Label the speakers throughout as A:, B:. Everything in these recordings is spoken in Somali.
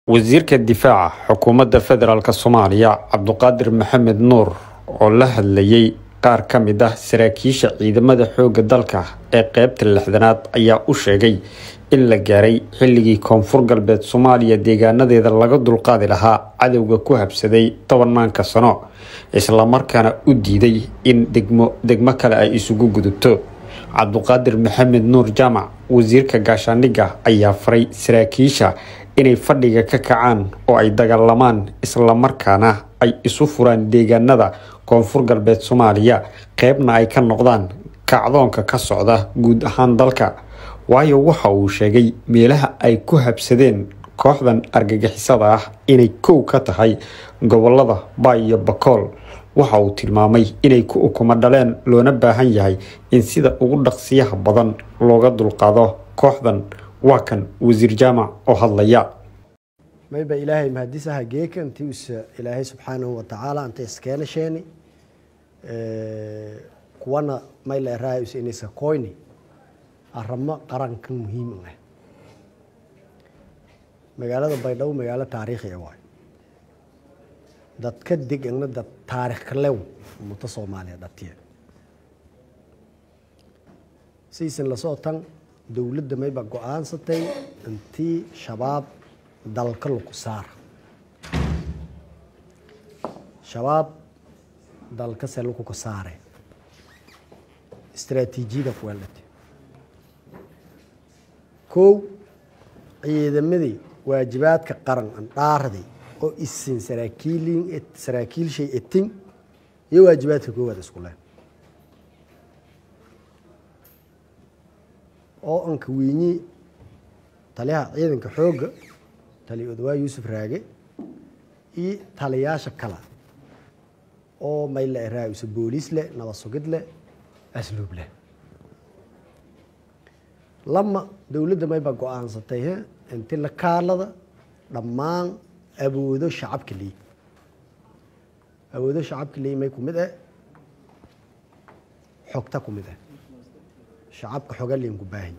A: wasiirka difaaca xukuumadda federaalk soomaaliya cabduqaadir maxamed nuur oo la hadlayay qaar ka mid ah saraakiisha ciidamada xoogga dalka ee qeybta lixdanaad ayaa u sheegay in la gaaray xilligii koonfur galbeed soomaaliya deegaanadeeda laga dulqaadi lahaa cadowga ku habsaday tobanaanka sano islamarkaana u diiday in degmo degmo kale ay isugu gudubto cabduqaadir maxamed nuur jaamac wasiirka gaashaandhigga ayaa faray saraakiisha inay fadhiga ka kacaan oo ay dagaalamaan islamarkaana ay isu furaan deegaanada koonfur galbeed soomaaliya qeybna ay ka noqdaan kacdoonka ka socda guud ahaan dalka waayo waxa uu sheegay meelaha ay ku habsadeen kooxdan argagixisada ah inay kow ka tahay gobolada baay iyo bakool waxa uu tilmaamay inay ku ukumo dhaleen loona baahan yahay in sida ugu dhaqsiyaha badan looga dulqaado kooxdan waa kan wasiir jaamac oo hadlaya
B: mayba ilaahay mahadisaha geeka intii usa ilaahay subxaanahu watacaala inta iskeenasheeni kuwana mayla eraayus inaysa koyni aramo qarankan muhiim ah magaalada baydhabo magaalo taariikhi waay dadka degana dad taarikh kalew ummadda soomaaliya dhatiya siisan lasoo tan dowladda mayba go-aansatay intii shabaab dalka lagu saara shabaab dalka se lakuka saare istraatiijiyada kuweelate kow ciidamadii waajibaadka qaran andhaarday oo isin saraakiilin saraakiilshay etin iyo waajibaadka koowaad isku leen oo anka wiinyi taliyaha ciidanka xoogga taliya odawaa yuusuf raage iyo taliyaasha kale oo mayla eraayusa booliis leh nabad sugid leh asluub leh lama dowladda mayba go-aansatay inti la kaalada dhammaan awoodo shacabka ley awoodo shacabka ley may kumid ah xogta kumid ah shacabka xoga liin ku baahan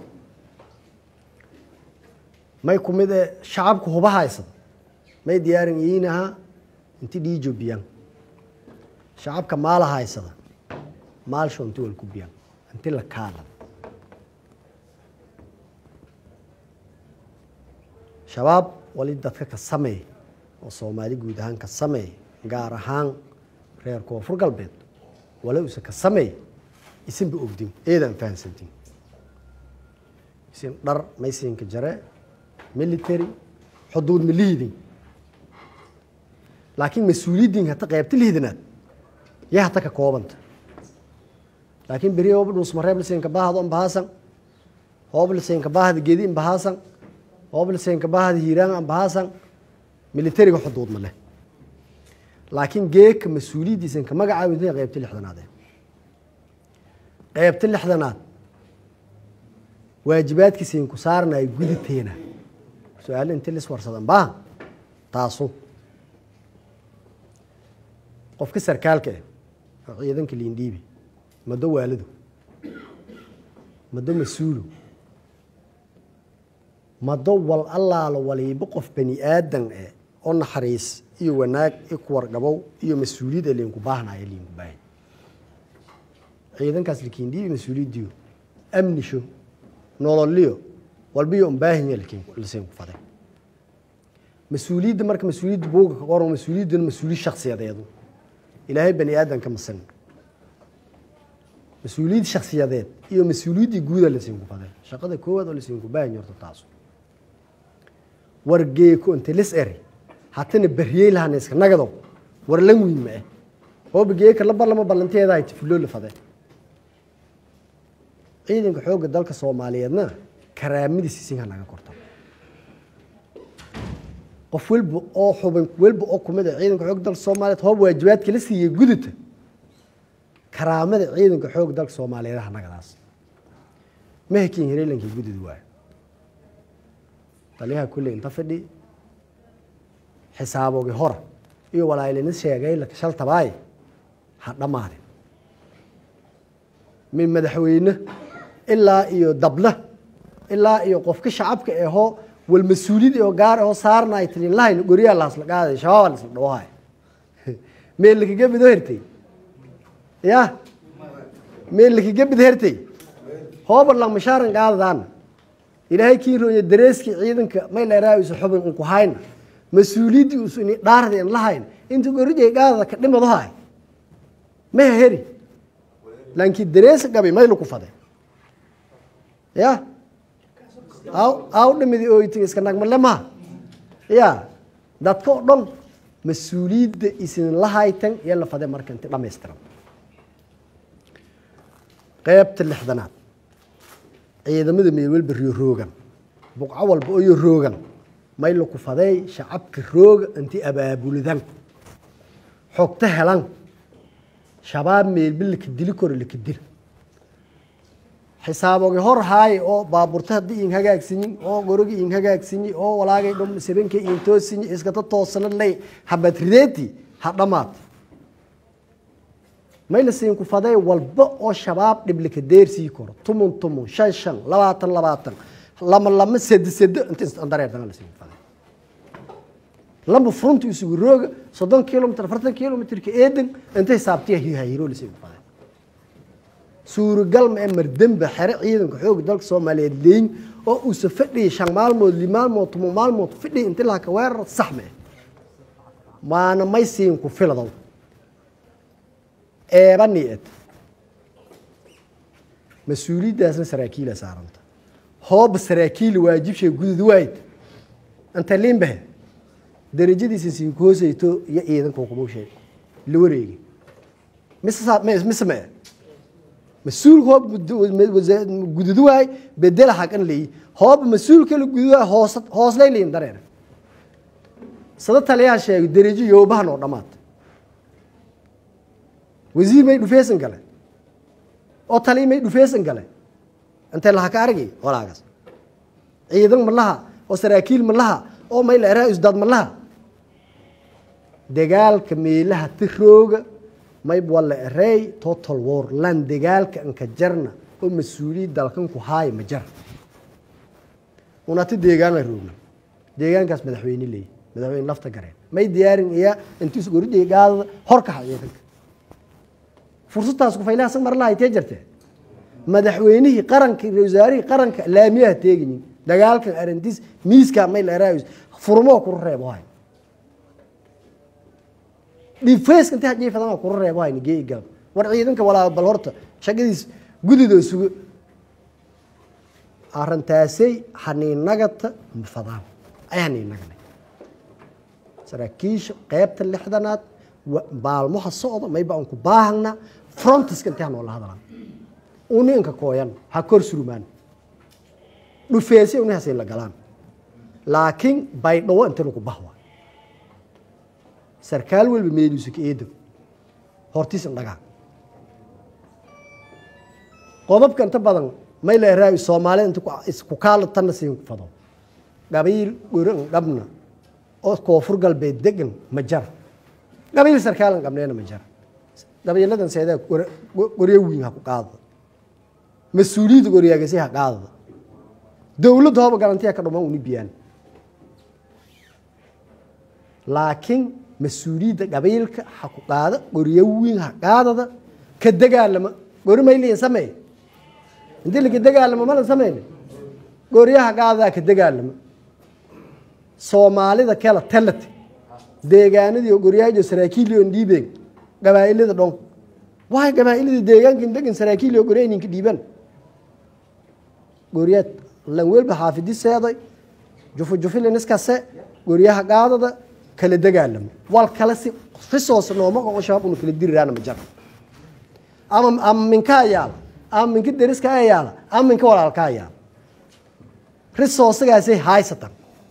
B: may kumid ah shacabka huba haysada may diyaarin iinaha inti dhiijo biyan shacabka maala haysada maalsho inti wal ku biyan inti la kaalada shabaab wali dadka ka sameey oo soomaali guud ahaan ka sameey gaar ahaan reer koonfur galbeed wala usa ka sameey isinba ogdin eedaan fahamsantin isin dhar maysinka jare military xuduud ma lihidin laakiin mas-uuliyaddin hata qaybta lihidanaad yaa hata ka koobanta laakiin beri hooba dhuusmareeb lisinka baahda ambahaasan hooba lisinka baahda gedi ambahaasan hooblisenka baahda hiiraan ambahaasan militariga xuduud ma leh laakiin geeka mas-uuliyaddiisan ka magacaawinta qaybta lixdanaadee qaybta lixdanaad waajibaadkiisan ku saaranayo gudateena su-aalo inti lis warsadan baa taasu qofka sarkaalka ah oo ciidanka liindhiibi mado waalidu mado mas-uulu mado wal allaalo waliibo qof bani aadan eh oo naxariis iyo wanaag i kuwargabow iyo mas-uuliyad ee liinku baahnaayo liinku baahay ciidankaas likiindhiibi mas-uuliyaddiyo amnisho nololiyo walbiyo unbaahanya lasiinku faday mas-uuliyadda marka mas-uuliyadda buuga ka qoran mas-uuliyadduna mas-uuliyad shaksiyadeedu ilaahay bani aadanka masan mas-uuliyad shaksiyadeed iyo mas-uuliyaddii guuda lasiinku faday shaqada koowaad oo lasiinku baahanya horta taasu wargeeko inte lis eri hatana baryey lahana iska nagado war lan weyn ma ah hooba geeka la ballama ballanteeda ay tifuloo la fade ciidanka xoogga dalka soomaaliyeedna karaamadiis isinka naga korto qof walba oo xubin walba oo kumid ah ciidanka xoogga dalka soomaaliyeed hoob waajibaadka la siiyey guduta karaamada ciidanka xoogga dalka soomaaliyeed ha nagadaas ma hakiin hireelankii gudud waayo taliyaha kulley inta fidhi xisaabogi hora iyo walaylina sheegay shaltabaay ha dhammaadin min madaxweyne ilaa iyo dabla ilaa iyo qofka shacabka ahoo wal mas-uuliyad oo gaar oo saarna ay tilin lahayn goriyaa laasla qaaday shabaab laasla dhawahay meel lakaga mido hertay ya meel lakaga mid hertay hoobar lang mashaaran qaadadaan ilaahay kii rooya dareeskii ciidanka may leeraawiisa xubin unku hayna mas-uuliyaddii usuni dhaardi an lahayn inta gorijay qaadada ka dhimadahay maha heri laakiin dareesa gabi may laku faday ya aw aw dhimidi ooyti iska nagmale maha ya dadka oo dhan mas-uuliyadda isin lahaytan iyo la fade marka inti dhamaystiran qeybta lixdanaad ciidamada meel walba riyo roogan buqco walba oyo roogan may laku faday shacabka rooga inti abaabuladan xogto helan shabaab meelba laka dili koro laka dil xisaabogi hor haaye oo baaburta haddii in hagaagsanyin oo gorogi in hagaagsanyi oo walaagay dhum sabanka in toosinyi iskata toosana lay habad rideeti ha dhamaad may la siin ku faday walba oo shabaab dhiblika deersii koro tumun tumun shan shan labaatan labaatan lama lama sede sede inta dareerdana la siin ku faday lamba furunta isugu rooga soddon kilomitr afartan kilomitrka eedan inta hisaabtiya hihayiro la siin ku faday suuragal ma ee mardembe xere ciidanka xooga dalka soomaaliyeed leeyin oo uusa fadhiyay shan maalmood li maalmood tumo maalmood fadhiya inti laaka weerar sax ma eh maana may siin ku filadow eebani ed mas-uuliyaddaasna saraakiila saaranta hooba saraakiila waajibshay gudud waayid inta liinbahe darajadiisa siin ku hoosayto iyo ciidanka hukumawshay la wareegi mise mise ma mas-uul hoob gududu waay bedela hagan leeyi hooba mas-uul kala gududu waay hoos hooslay leeyin dareer sada taliyaha sheegay darajo yoobahan oo dhammaad wasiir may dhufeysan gale oo taliya may dhufeysan gale intee laha ka argay walaagas ciidan ma laha oo saraakiil ma laha oo may la eraa isdaad ma laha dagaalka meelaha tirooga mayb wala ereey total war lan dagaalka anka jarna oo mas-uuliyad dalkan ku haaya ma jara unati deegaan la roogna deegaankaas madaxweyne leeyi madaxweyne lafta gareen may diyaarin iya intiis goridhay gaadada horkaxa ciidanka fursadtaas kufaylahasan mar laha tee jirtee madaxweynihii qaranka wasaarihii qaranka laamiyaha teegayin dagaalkan arintiis miiska may la eraa furmoo kuru reebo hay dhifeyska inta hajiifadana kuru reebo hayni gee galab war ciidanka walaa bal horta shaqadiis gudidoo sugo arintaasay haniinagata mafadaan ay haniinaganay saraakiisha qeybta lixdanaad maalmaha socda mayba aan ku baahana frontiska intii hanoola hadlaan uninka kooyan ha kor surmaan dhufeesay unihasay la galaan laakiin baydhawo intanu ku bahwa sarkaal walba meeluusa ka eedo hortiis indhagaa qodobka inta badan may la eraayo soomaalida inta ku kaala tanna siin ku fado qabiil goran dhabna oo koonfur galbeed degan ma jara qabiil sarkaalan qabneena ma jara qabiiladan seedaa qoryo wiin ha ku qaadada mas-uuliyadda qoryaagasi ha qaadada dowladda hooba galantiya ka dhuman uni biyaan laakiin mas-uuliyadda qabiilka ha ku qaada qoryo wiin ha qaadada ka dagaalama gori mayliin sameey intii laka dagaalamo malan sameyne qoryaha qaadadaa ka dagaalama soomaalida kela telate deegaanadii qoryahajo saraakiilio dhiibeen gabaa'ilada dhon waay gabaa'ilada deegaankan degan saraakiilio qorya ninka dhiiban qoryaad lan welba xaafidi seeday jufu jufiliniskase qoryaha qaadada kala dagaalamo wal kale si risoos nooma oo shabaab unu kala diriraana ma jara ama ama minkaa yaala ama minka deriskaa yaala ama minka walaalkaa yaala risoosagaasay haysatan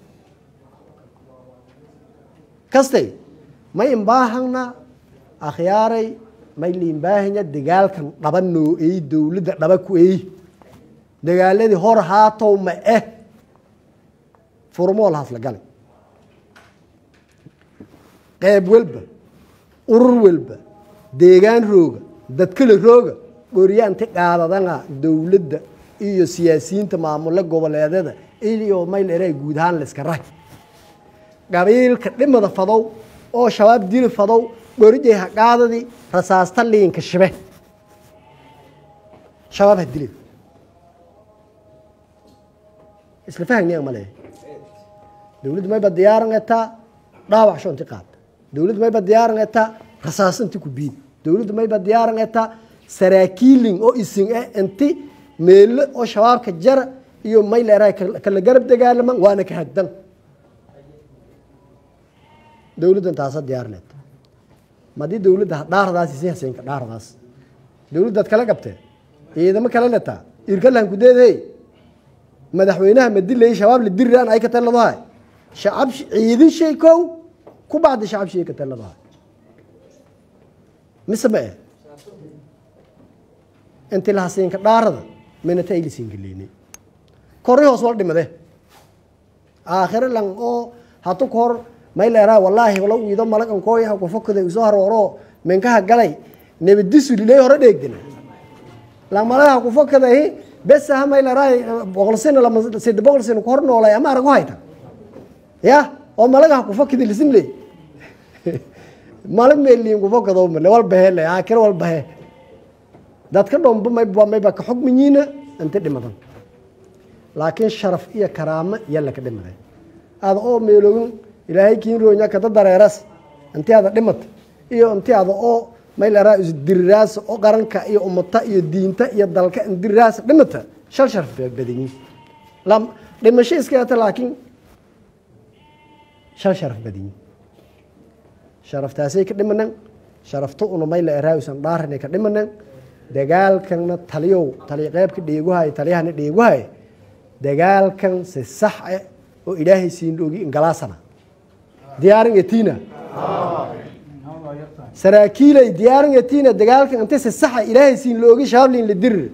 B: kastay may imbaahana akhyaaray may liimbaahanya dagaalkan dhaba noo ey dowladda dhaba ku ey dagaaladii hor haatow ma eh furmool hasla galay qeyb walba urur walba deegaan rooga dadkala rooga qoryaanti qaadadana dowladda iyo siyaasiyiinta maamule goboleedyada iyo mayl eray guud ahaan la iska rahay qabiilka dhimada fadow oo shabaab dili fadow dhorijay haqaadadii rasaasta liinka shibe shabaab ha dilin isla fahagniyan ma leeyahay dowladdu mayba diyaaran etaa dhaawac shonti qaad dowladdu mayba diyaaran etaa rasaasanti ku biid dowladdu mayba diyaaran etaa saraakiilin oo isin eh inti meelo oo shabaabka jara iyo mayl eray kala garab dagaalaman waana ka hagdan dowladdan taasa diyaarneed madii dowladda dhaaradaas isi haseenka dhaaradaas dowladdaad kala qabtee ciidamo kala letaa irkalan kudeedhey madaxweynaha madilay shabaab la diriraan ay ka taladahay shacab ciidin shay kow ku bacdi shacab shay ka taladahay mise ma eh inti lahasiinka dhaarada minata ay lasiingaleyne kori hoos wal dhimade aakhire lang oo hatu ka hor may leeraa wallaahi wala iido malagan kooyaha kufokada isoo harooro minkaha galay nebadisu lilay hore dheegdina lang malagaha kufokadahi besaha may leeraay boqol sina lama sida boqol sina ku hor noolay ama arag u hayta ya oo malagaha kufokada lisin ley malag meeliin kufokado male wal bahe le aakhire wal bahe dadka dhomba mayba mayba ka xugmiyiina inta dhimadan laakiin sharaf iyo karaamo yalla ka dhimaday ada oo meelogin ilaahay kiin roonya kada dareeras inti ada dhimat iyo inti ada oo mayleraa isdiriraas oo qaranka iyo ummata iyo diinta iyo dalka indiriraas dhimata shal sharaf badanyi lam dhimasho iskaata laakiin shal sharaf badanyi sharaftaasay ka dhimanan sharafta una mayla eraausan dhaaranay ka dhimanan dagaalkanna taliyow taliyo qeybka dheeguhay taliyahana dheeguhay dagaalkan si sax ah oo ilaahay siin ogi ingalaasana diyaarin etina saraakiilay diyaarin etina dagaalkan inta si saxa ilaahay siin loogi shaablin la dirir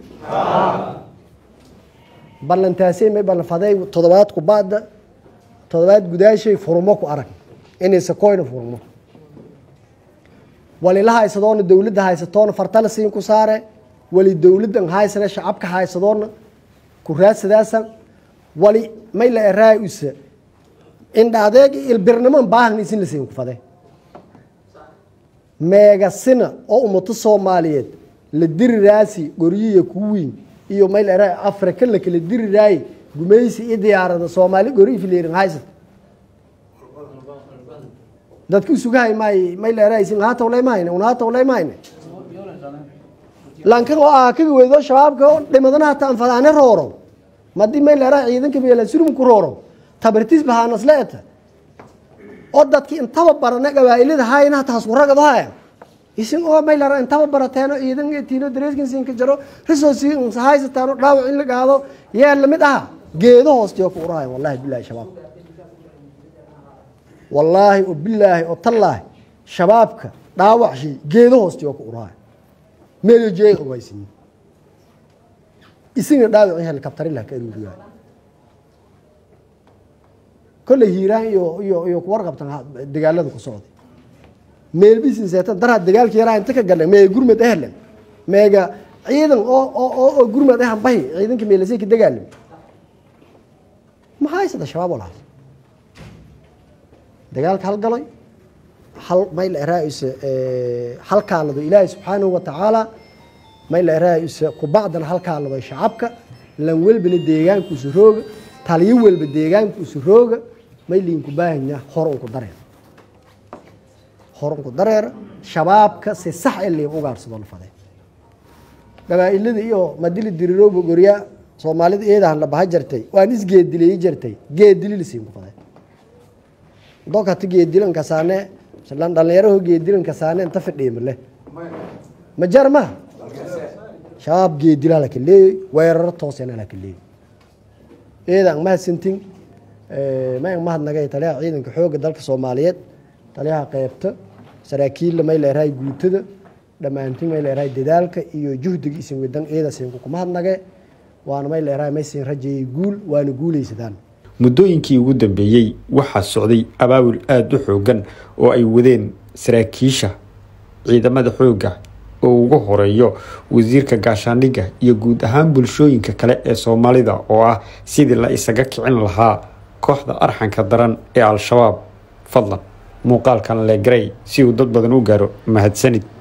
B: ballantaasay may ballanfaday toddobaad kubaada toddobaad gudaashay furmo ku arag inaysa koyna furmo walila haysadoona dowladda haysatoona fartala siin ku saare wali dowladdan haysane shacabka haysadoona ku raadsadaasa wali may la eraay usa indha adeeg ilbirnimo baahna isin la siin ku fade meegasina oo ummato soomaaliyeed la diriraasi goryiya ku weyn iyo may la eraay afrika la kala diriraaye gumaysi iyo diyaarada soomaali gori fileerin haysat dadka usugahay maay may la eraay isin haatawlay mahayne un haatawlay mahayne lankan oo ah kaga weydo shabaabka oo dhimadana hata anfadaane rooro madii may leeraa ciidanka meela surum ku rooro tabartiis bahaanasle eta oo dadki intaba barane gabaa'ilada hayna hata haskuragado haya isin oo may leeraa intaba barateeno ciidan tiino dareeskinsinka jaro risoosi haysataano dhaawac in la gaado yaa lamid aha geedo hoostiyo ku urahay wallahi bilahi shabaab wallaahi oo bilaahi oo tallaahi shabaabka dhaawac shay geedo hoostiyo ku urahay meelyo jeey ogaysin isina dhaawaci helikabtarilah ka aruuriyaay kolley hiiraan iyo iyo iyo kuwar qabtan dagaalada ku socday meelbisin seetan daraa dagaalka yaraa inta ka galeen meega gurmad ehlen meega ciidan oo oo oo gurmad ahan bahi ciidanka meelasay ka dagaalam maxaa haysada shabaab oo lahaas dagaalka halgalay hal may la eraayisa halkaalado ilaahay subxaanahu watacaala may la eraayisa kubacdana halkaalado shacabka lan welbana deegaankuusa rooga taliyo welba deegaankuusa rooga may liinku baahanya hor unku dareer hor unku dareera shabaabka si sax ee liin ugaarsado la fadee gabaa'ilada iyo madili dirirooba gorya soomaalida eedahan la baha jartay waan isgeedilayi jartay geedili lasiinku fadee dokati geedilan kasaane lan dhalinyaraho geedilan kasaane inta fidhiimale ma jar ma shabaab geedilaa laka leeyey weeraro toosena laka leeyey eedaan mahadsantin mayan mahadnagay taliyaha ciidanka xoogga dalka soomaaliyeed taliyaha qeybta saraakiilla may leerahay guutada dhammaantin may leerahay dadaalka iyo juhdiga isin wadan eedasinku kumahadnage waana may leerahay maysin rajeeyey guul waana guulaysadaan
A: muddooyinkii ugu dambeeyey waxaa socday abaabul aada u xoogan oo ay wadeen saraakiisha ciidamada xoogga oo ugu horeeyo wasiirka gaashaandhigga iyo guud ahaan bulshooyinka kale ee soomaalida oo ah sidii la isaga kicin lahaa kooxda arxanka daran ee al-shabaab fadlan muuqaalkan legrey si uu dad badan u gaaro mahadsanid